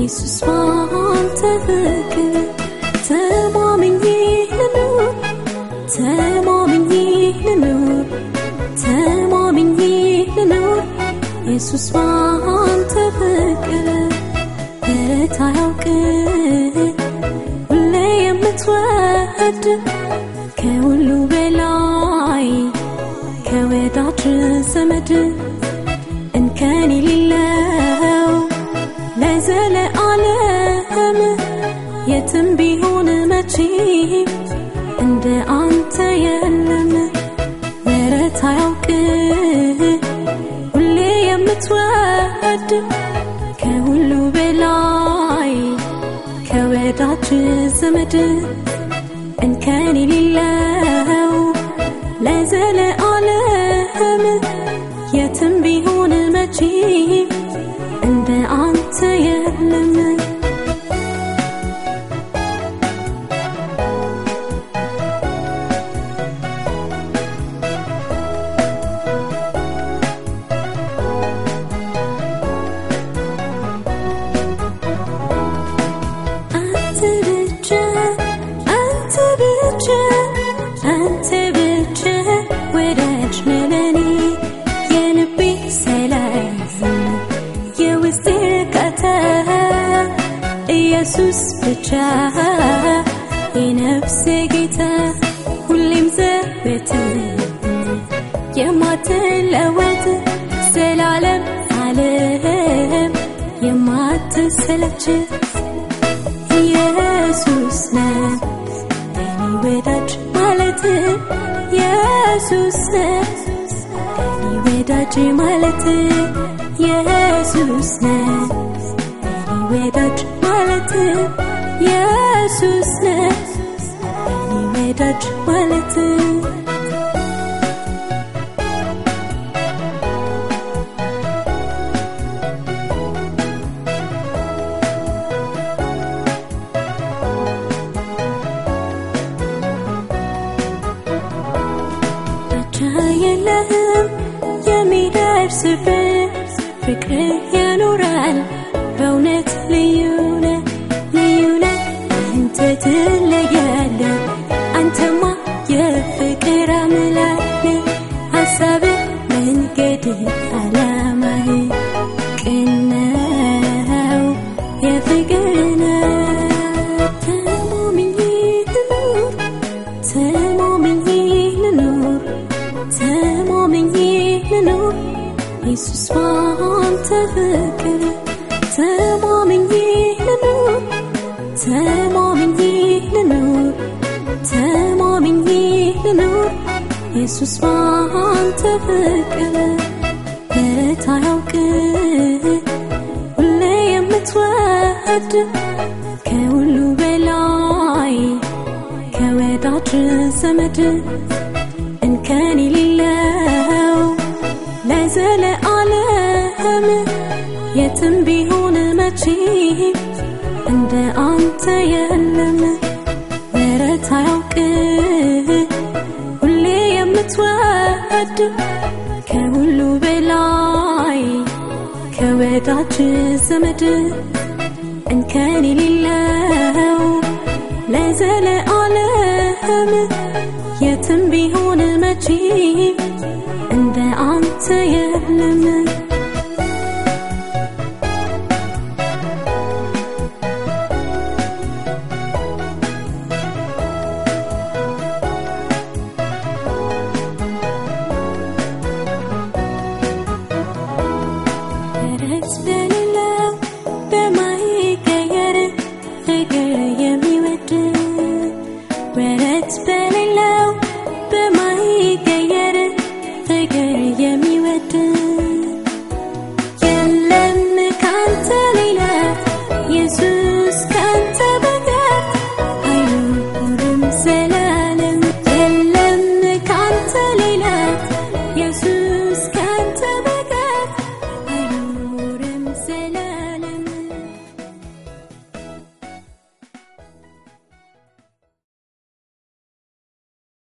ኢየሱስ ባንተ ፍቅር ተማምኜ ልኑር ተማምኜ ልኑር ተማምኜ ልኑር ኢየሱስ ባንተ ፍቅር በረት አያውቅ ሁሌ የምትወድ ከሁሉ በላይ ከወዳጅ ዘመድ እንከን የሌለው ለዘለዓለም የትም ቢሆን መቼ እንደ አንተ የለም ወረት አያውቅ ሁሌ የምትወድ ከሁሉ በላይ ከወዳጅ ዘመድ እንከን የሌለው ለዘለዓለም የትም ቢሆን መቼ እንደ አንተ የለም አንተ ብቻ አንተ ብቻ አንተ ብቻ ወዳጅ ነህ ለኔ የልቤ ሰላም የውስጤ እርካታ ኢየሱስ ብቻ የነፍሴ ጌታ ሁሌም ዘወትር የማትለወጥ ዘላለም ዓለም የማትሰለች ኢየሱስ ነህ የኔ ወዳጅ ማለት ኢየሱስ ነህ የኔ ወዳጅ ማለት ኢየሱስ ነህ የኔ ወዳጅ ማለት ኢየሱስ ነህ የኔ ወዳጅ ማለት ብቻ የለህም የሚደርስብህ ፍቅር ያኖራል በእውነት ልዩ ነህ ልዩ ነህ አንተ ትለያለህ አንተማ የፍቅር አምላክ ነህ ሀሳብህ መንገድህ አላማህ ቅን ነው የፍቅር ነው ተማምኜ ልኑር ተማምኜ ልኑር ተማምኜ ልኑር ኢየሱስ ባንተ ፍቅር ተማምኜ ልኑር ተማምኜ ልኑር ተማምኜ ልኑር ኢየሱስ ባንተ ፍቅር በረት አያውቅ ሁሌ የምትወድ ከሁሉ በላይ ከወዳጅ ዘመድ እንከን የሌለው ለዘለዓለም የትም ቢሆን መቼ እንደ አንተ የለም ወረት አያውቅ ሁሌ የምትወድ ከሁሉ በላይ ከወዳጅ ዘመድ እንከን የሌለው ለዘለዓለም የትም ቢሆን መቼ እንደ አንተ የለም